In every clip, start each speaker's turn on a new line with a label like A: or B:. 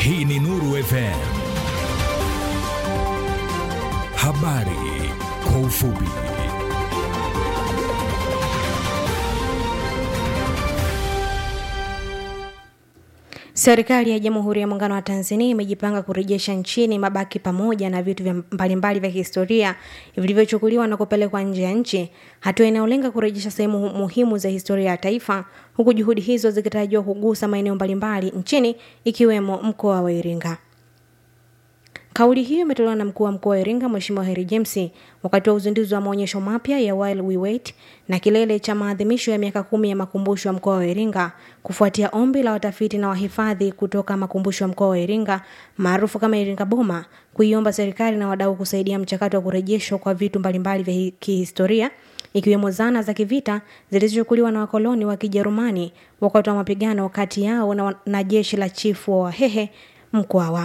A: Hii ni Nuru FM. Habari kwa ufupi.
B: Serikali ya Jamhuri ya Muungano wa Tanzania imejipanga kurejesha nchini mabaki pamoja na vitu vya mbalimbali vya kihistoria vilivyochukuliwa na kupelekwa nje ya nchi, hatua inayolenga kurejesha sehemu muhimu za historia ya taifa, huku juhudi hizo zikitarajiwa kugusa maeneo mbalimbali nchini ikiwemo mkoa wa Iringa. Kauli hiyo imetolewa na mkuu wa mkoa wa Iringa Mheshimiwa Heri James wakati wa uzinduzi wa maonyesho mapya ya While We Wait na kilele cha maadhimisho ya miaka kumi ya makumbusho ya mkoa wa Iringa kufuatia ombi la watafiti na wahifadhi kutoka makumbusho ya mkoa wa Iringa maarufu kama Iringa Boma kuiomba serikali na wadau kusaidia mchakato wa kurejeshwa kwa vitu mbalimbali vya kihistoria ikiwemo zana za kivita zilizochukuliwa na wakoloni wa Kijerumani wakati wa mapigano kati yao na, na jeshi la chifu wa Wahehe Mkwawa.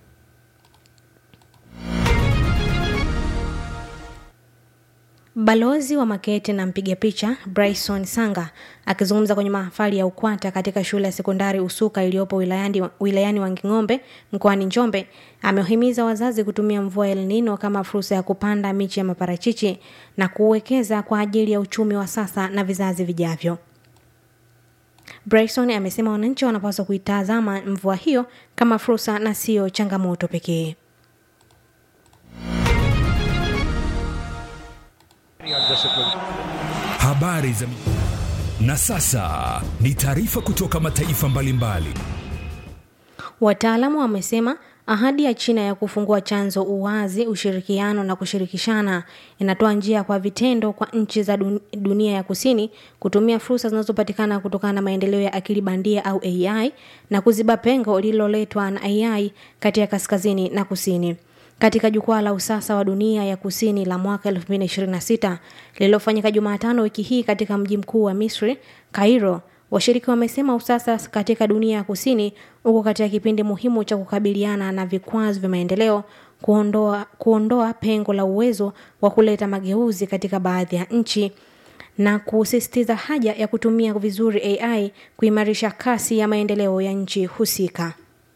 B: Balozi wa Makete na mpiga picha Bryson Sanga akizungumza kwenye mahafali ya UKWATA katika shule ya sekondari Usuka iliyopo wilayani, wilayani Wanging'ombe mkoani Njombe amewahimiza wazazi kutumia mvua El Nino kama fursa ya kupanda miche ya maparachichi na kuwekeza kwa ajili ya uchumi wa sasa na vizazi vijavyo. Bryson amesema wananchi wanapaswa kuitazama mvua hiyo kama fursa na siyo changamoto pekee.
A: Habari za na sasa ni taarifa kutoka mataifa mbalimbali.
B: Wataalamu wamesema ahadi ya China ya kufungua chanzo, uwazi, ushirikiano na kushirikishana inatoa njia kwa vitendo kwa nchi za dunia ya kusini kutumia fursa zinazopatikana kutokana na maendeleo ya akili bandia au AI na kuziba pengo lililoletwa na AI kati ya kaskazini na kusini. Katika jukwaa la usasa wa dunia ya kusini la mwaka 2026 lililofanyika Jumatano wiki hii katika mji mkuu wa Misri, Cairo, washiriki wamesema usasa katika dunia ya kusini uko katika kipindi muhimu cha kukabiliana na vikwazo vya maendeleo, kuondoa, kuondoa pengo la uwezo wa kuleta mageuzi katika baadhi ya nchi na kusisitiza haja ya kutumia vizuri AI kuimarisha kasi ya maendeleo ya nchi husika.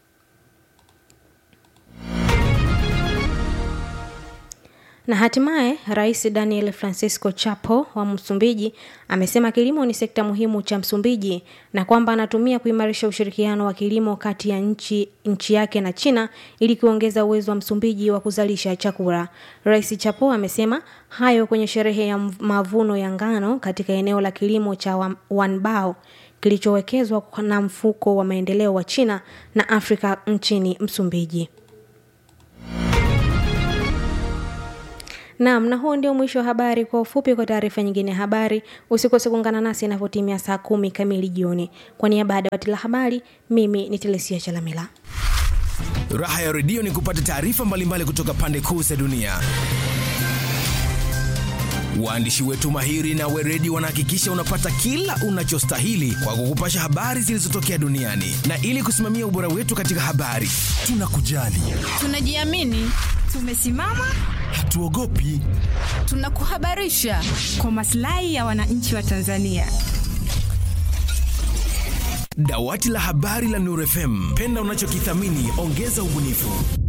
B: Na hatimaye Rais Daniel Francisco Chapo wa Msumbiji amesema kilimo ni sekta muhimu cha Msumbiji na kwamba anatumia kuimarisha ushirikiano wa kilimo kati ya nchi, nchi yake na China ili kuongeza uwezo wa Msumbiji wa kuzalisha chakula. Rais Chapo amesema hayo kwenye sherehe ya mavuno ya ngano katika eneo la kilimo cha Wanbao kilichowekezwa na mfuko wa maendeleo wa China na Afrika nchini Msumbiji. Naam, na huo ndio mwisho wa habari kwa ufupi. Kwa taarifa nyingine ya habari, usikose kuungana nasi inapotimia saa kumi kamili jioni. Kwa niaba ya dawati la habari, mimi ni Telesia Chalamila.
C: Raha ya redio ni kupata taarifa mbalimbali kutoka pande kuu za dunia. Waandishi wetu mahiri na weredi wanahakikisha unapata kila unachostahili kwa kukupasha habari zilizotokea duniani, na ili kusimamia ubora wetu katika habari, tunakujali,
D: tunajiamini, tumesimama
C: hatuogopi,
D: tunakuhabarisha kwa maslahi ya wananchi wa Tanzania.
C: Dawati la habari la Nuru FM, penda unachokithamini, ongeza ubunifu.